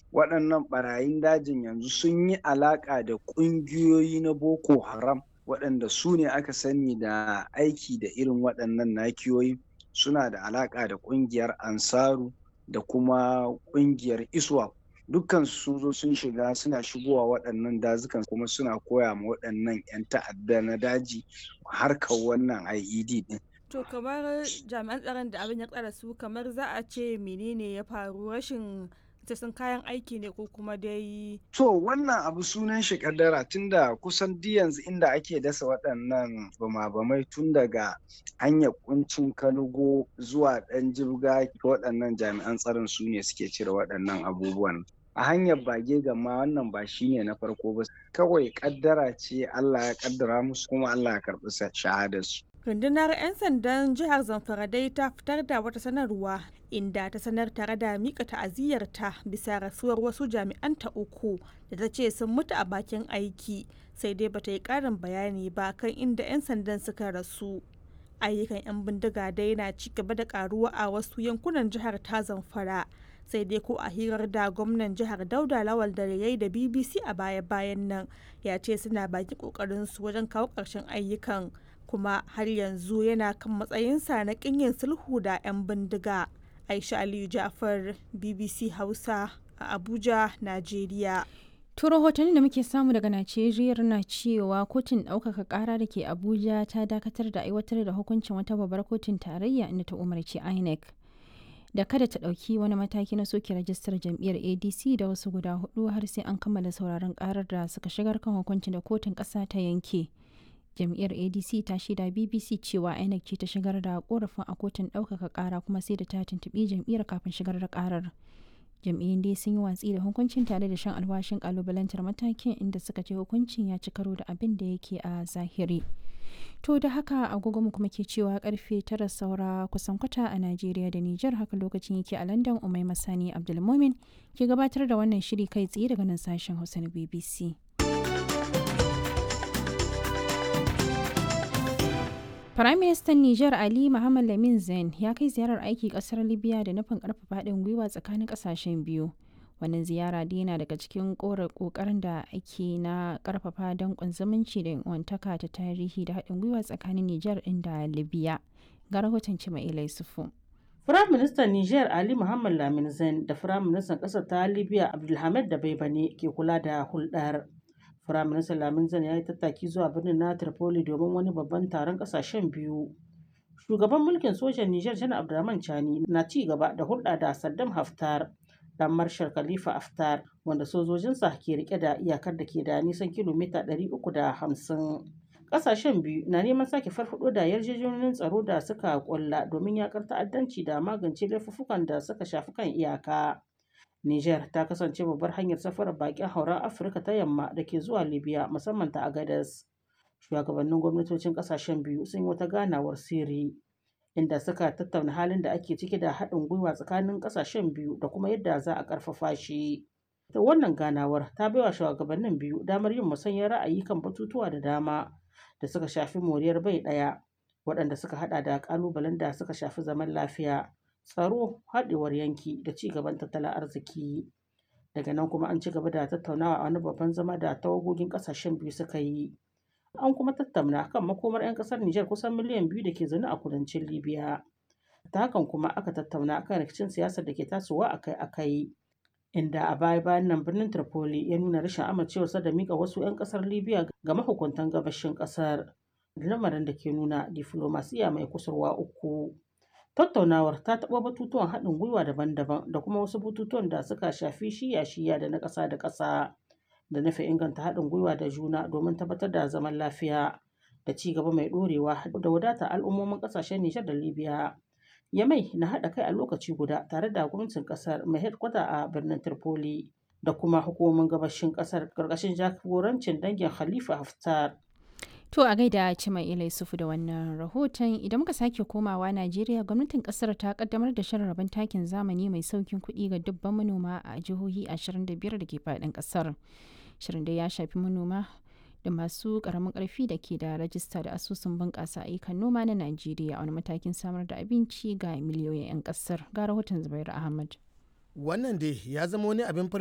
waɗannan ɓarayin dajin yanzu sun yi alaƙa da ƙungiyoyi na boko haram waɗanda su ne aka sani da aiki da irin waɗannan nakiyoyi suna da alaƙa da ƙungiyar ansaru da kuma ƙungiyar iswap dukkan sun zo sun shiga suna shigowa waɗannan dazukan kuma suna koya ma waɗannan 'yan ta'adda na daji harkar wannan IED ɗin. To kamar jami'an tsaron da abin ya tsara su kamar za a ce menene ya faru rashin sun kayan aiki ne ko kuma dai. To wannan abu sunan shi kaddara tunda kusan di yanzu inda ake dasa waɗannan bama-bamai tun daga hanyar kuncin kanugo zuwa ɗan jibga waɗannan jami'an tsaron su ne suke cire waɗannan abubuwan. a hanyar bage gama wannan ba shine na farko ba kawai kaddara ce Allah ya kaddara musu kuma Allah ya karɓi shahadarsu. rundunar 'yan sandan jihar zamfara dai ta fitar da wata sanarwa inda ta sanar tare da mika ta'aziyyarta bisa rasuwar wasu jami'anta uku da ta ce sun mutu a bakin aiki sai dai bata yi karin bayani ba kan inda 'yan sandan suka rasu ayyukan 'yan bindiga dai na ci gaba da karuwa a wasu yankunan jihar ta zamfara sai dai ko a hirar da gwamnan jihar dauda lawal da yayi da bbc a baya-bayan nan ya ce suna baki kokarin su wajen kawo ƙarshen ayyukan kuma har yanzu yana kan matsayinsa na yin sulhu da 'yan bindiga aisha aliyu jafar bbc hausa a abuja najeriya To rahotanni da muke samu daga Najeriya na cewa kotun ɗaukaka ƙara da ke Abuja ta dakatar da aiwatar da hukuncin wata babbar kotun tarayya inda ta umarci INEC da kada ta ɗauki wani mataki na soke rajistar jam'iyyar ADC da wasu guda hudu har sai an kammala sauraron ƙarar da suka shigar kan hukuncin da kotun ƙasa ta yanke. Jam'iyyar ADC ta shaida BBC cewa INEC ce ta shigar da korafin a kotun ɗaukaka ƙara kuma sai da ta tuntuɓi jam'iyyar kafin shigar da ƙarar. jam'iyyun dai sun yi watsi da hukuncin tare da shan alwashin kalubalantar matakin inda suka ce hukuncin ya ci karo da abin da yake a zahiri to da haka agogo mu kuma ke cewa karfe tara saura kusan kwata a najeriya da nijar haka lokacin yake a london umai masani abdulmomin ke gabatar da wannan shiri kai tsaye daga nan sashen hausa na bbc Firaministan Nijar Ali Muhammad Lamin Zain ya kai ziyarar aiki kasar Libya da nufin karfafa haɗin gwiwa tsakanin ƙasashen biyu. Wannan ziyara dai yana daga cikin ƙoƙarin da ake na ƙarfafa danƙon zumunci da wantaka ta tarihi da haɗin gwiwa tsakanin Nijar ɗin da Libya. Ga rahoton Cima'ila Yusufu. Firaministan Nijar Ali Muhammad Lamin Zain da Firaministan ƙasar ta Libya Abdulhamid da Baibane ke kula da hulɗar. Firaministan Lamin Zan ya yi tattaki zuwa birnin na Tripoli domin wani babban taron ƙasashen biyu. Shugaban mulkin sojan Nijar Janar Abdurrahman Chani na ci gaba da hulɗa da Saddam Haftar, dan Marshal Khalifa Haftar, wanda sojojinsa ke rike da iyakar da ke da nisan kilomita 350. Ƙasashen biyu na neman sake farfaɗo da yarjejeniyoyin tsaro da suka ƙulla domin yaƙar ta'addanci da magance laifuffukan da suka shafi kan iyaka. Niger ta kasance babbar hanyar safarar bakin hauren Afirka ta yamma da ke zuwa Libya musamman ta Agadez. Shugabannin gwamnatocin kasashen biyu sun yi wata ganawar sirri inda suka tattauna halin da ake ciki da haɗin gwiwa tsakanin kasashen biyu da kuma yadda za a ƙarfafa shi. Ta wannan ganawar ta baiwa shugabannin biyu damar yin musanyar ra'ayi kan batutuwa da dama da suka shafi moriyar bai ɗaya waɗanda suka haɗa da ƙalubalen da suka shafi zaman lafiya. tsaro haɗewar yanki da ci gaban tattalin arziki daga nan kuma an ci gaba da tattaunawa a wani babban zama da tawagogin ƙasashen biyu suka yi an kuma tattauna kan makomar 'yan ƙasar Nijar kusan miliyan biyu da ke zaune a kudancin Libya ta hakan kuma aka tattauna kan rikicin siyasar da ke tasowa akai-akai inda a baya bayan nan birnin Tripoli ya nuna rashin amincewarsa da mika wasu 'yan ƙasar Libya ga mahukuntan gabashin ƙasar lamarin da ke nuna diflomasiya mai kusurwa uku. Tattaunawar ta taɓa batutuwan haɗin gwiwa daban-daban da kuma wasu batutuwan da suka shafi shiya-shiya da na ƙasa da ƙasa da nufin inganta haɗin gwiwa da juna domin tabbatar da zaman lafiya da ci gaba mai ɗorewa da wadata al'ummomin ƙasashen Nijar da Libya. Yamai na haɗa kai a lokaci guda tare da gwamnatin ƙasar mai headkwata a birnin Tripoli da kuma hukumomin gabashin ƙasar ƙarƙashin jagorancin dangin Khalifa Haftar. To a gaida Cima Ila Yusufu da wannan rahoton idan muka sake komawa Najeriya gwamnatin kasar ta kaddamar da shirin rabon takin zamani mai saukin kuɗi ga dubban manoma a jihohi 25 da ke faɗin kasar. Shirin da ya shafi manoma da masu ƙaramin ƙarfi da ke da rajista da asusun bunƙasa ayyukan noma na Najeriya a wani matakin samar da abinci ga miliyoyin 'yan ƙasar. Ga rahoton Zubairu Ahmad. Wannan dai ya zama wani abin